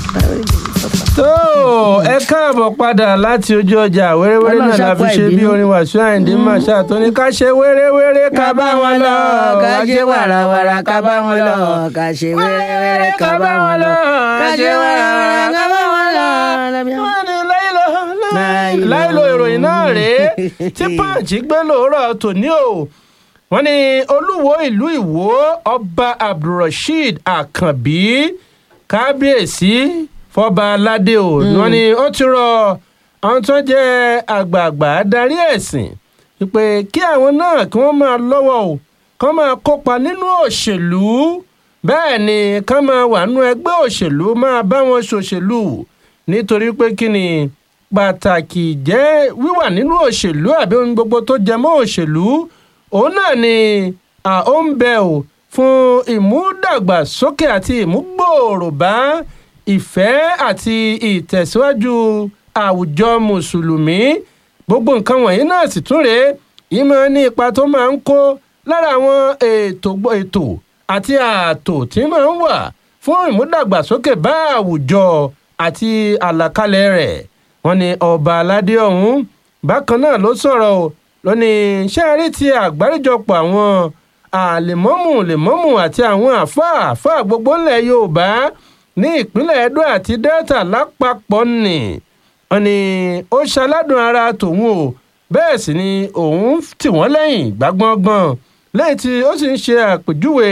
tó ẹ káàbọ̀ padà láti ojú ọjà wéréwéré náà la fi ṣe bí orin wàṣọ àìndí màṣá tó ní ká ṣe wéréwéré ká bá wọn lọ ká ṣe wàràwàrà ká bá wọn lọ ká ṣe wẹ́rẹ́wẹ́rẹ́ ká bá wọn lọ ká ṣe wàràwàrà ká bá wọn lọ. wọ́n ní láìlọ láìlọ ìròyìn náà rèé tí pàǹtí gbé lóòrọ̀ tòní o wọ́n ní olúwo ìlú ìwó ọba abdulrasheed akànbí kábíyèsí fọba aládé o wọ́n ní ó ti rọ àwọn tó jẹ́ àgbààgbà adarí ẹ̀sìn pé kí àwọn náà kí wọ́n máa lọ́wọ́ o kán máa kópa nínú òṣèlú bẹ́ẹ̀ ni kán máa wà nínú ẹgbẹ́ òṣèlú máa bá wọn ṣòṣèlú nítorí pé kí ni pàtàkì jẹ́ wíwà nínú òṣèlú àbí ohun gbogbo tó jẹ mọ́ òṣèlú òun náà ni ó ń bẹ o fún ìmúdàgbàsókè àti ìmúgbòòrò bá ìfẹ́ àti ìtẹ̀síwájú àwùjọ mùsùlùmí gbogbo nǹkan wọ̀nyí náà sì tún rèé ìmọ̀ ní ipa tó máa ń kó lára àwọn ètò ètò àti ààtò tí máa ń wà fún ìmúdàgbàsókè bá àwùjọ àti àlàkalẹ̀ rẹ̀ wọ́n ní ọba aládé ọ̀hún bákan náà ló sọ̀rọ̀ o lónìí ṣé a rí ti àgbáríjọpọ̀ àwọn àlèmọ́mù lèmọ́mù àti àwọn àfáà àfáà gbogbo ńlẹ̀ yorùbá ní ìpínlẹ̀ edo àti delta lápapọ̀ nì wọ́n ní ó ṣaládùn ara tòun o bẹ́ẹ̀ sì ni òun tì wọ́n lẹ́yìn gbágbọ́ngbọ́n lẹ́yìn tí ó sì ń ṣe àpèjúwe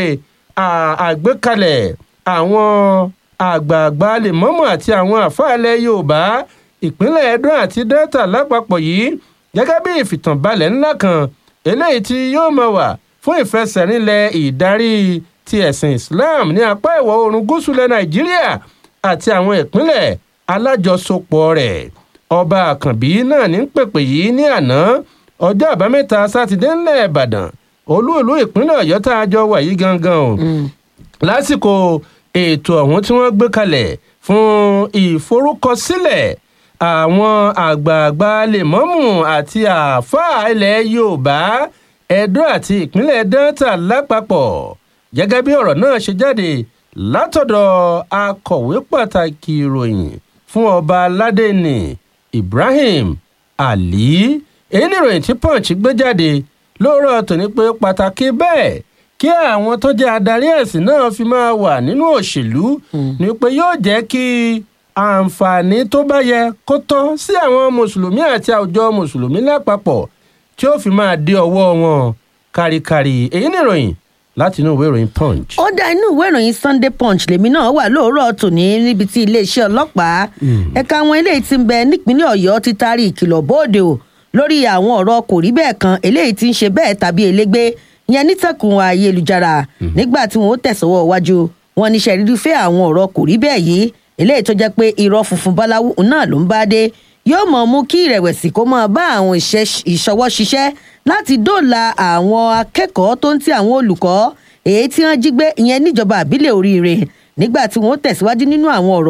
àgbékalẹ̀ àwọn àgbààgbà lèmọ́mù àti àwọn àfáà ilẹ̀ yorùbá ìpínlẹ̀ edo àti delta lápapọ̀ yìí gẹ́gẹ́ bí ìfìtànbalẹ̀ ńlá kan eléyìí tí yóò máa wà fún ìfẹsẹ̀rinlẹ̀ ìdarí ti ẹ̀sìn islam ní apá ìwọ̀ oòrùn gúúsù ilẹ̀ nàìjíríà àti àwọn ìpínlẹ̀ alájọsopọ̀ rẹ̀ ọba àkànbí náà ní pèpè yìí ní àná ọjọ́ àbámẹ́ta sátidé ńlẹ̀ ìbàdàn olú ìlú ìpínlẹ̀ ọ̀yọ́ tá a jọ wà yìí gangan o lásìkò ètò ọ̀hún tí wọ́n gbé kalẹ̀ fún ìforúkọsílẹ̀ àwọn àgbààgbà lèmọ́mù àti àáfàá ilẹ̀ yorùbá edo àti ìpínlẹ̀ delta lápapọ̀ gẹ́gẹ́ bí ọ̀rọ̀ náà ṣe jáde látọ̀dọ̀ akọ̀wé pàtàkì ìròyìn fún ọba aládé ní ibrahim ali èyí ni ìròyìn tí punch gbé jáde lóòrọ̀ tòní pé pàtàkì bẹ́ẹ̀ kí àwọn tó jẹ́ adarí ẹ̀sìn náà fi máa wà nínú òṣèlú ni pé yóò jẹ́ kí àǹfààní tó bá yẹ kó tọ́ sí àwọn mùsùlùmí àti àwùjọ mùsùlùmí lápapọ̀ tí ó fi máa dé ọwọ́ wọn káríkárí èyí ni ìròyìn láti inú ìwé ìròyìn punch. ó dá inú ìwé ìròyìn sunday punch lèmi náà wà lóòrọ̀ tòní níbi tí iléeṣẹ́ ọlọ́pàá ẹ̀ka àwọn eléyìí ti ń bẹ nípínlẹ̀ ọ̀yọ́ ti taari ìkìlọ̀ bóde o lórí àwọn ọ̀rọ̀ kò rí bẹ́ẹ̀ kan eléyìí ti ń ṣe bẹ́ẹ̀ tàbí elégbé yẹn nítẹ̀kùn ayélujára nígbà tí wọ́n tẹ̀sọ́wọ́ wájú wọn níṣẹ́ rírífẹ́ àwọn ọ̀rọ̀ kò rí bẹ́ẹ̀ yìí eléyìí tó jẹ́ pé irọ́ funfun báláwú náà ló ń bá dé yóò mọ̀ mú kí ìrẹ̀wẹ̀sì kó máa bá àwọn ìṣọwọ́ ṣiṣẹ́ láti dóòlà àwọn akẹ́kọ̀ọ́ tó ń ti àwọn olùkọ́ èyí tí wọ́n jí gbé ìyẹn níjọba àbílẹ̀ oríire nígbà tí wọ́n tẹ̀síwájú nínú àwọn ọ̀rọ̀